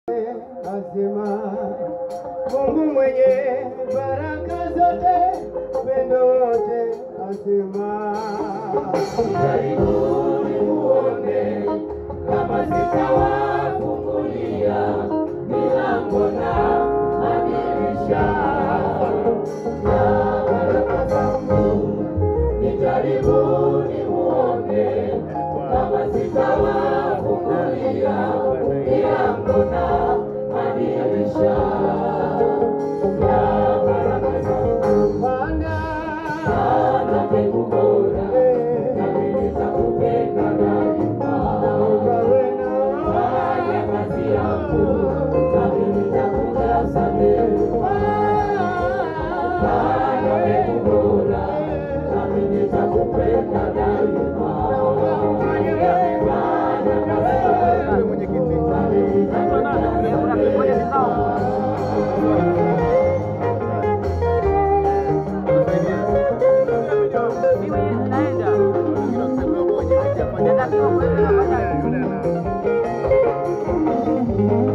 Asema Mungu mwenye baraka zote, upendo wote, asema Karibuni muone kama sitawafungulia milango na madirisha ya baraka zangu. Ni karibuni muone kama sitawafungulia milango na madirisha ya baraka zangu. Bwana Sana mbegu bora nami nitakupenda daima. ukawe na Fanya kazi yangu nami nitakujaza neema. Fanya mbegu bora nami nitakupenda daima. Fanya kazi yangu nami nitakujaza neema. Bwana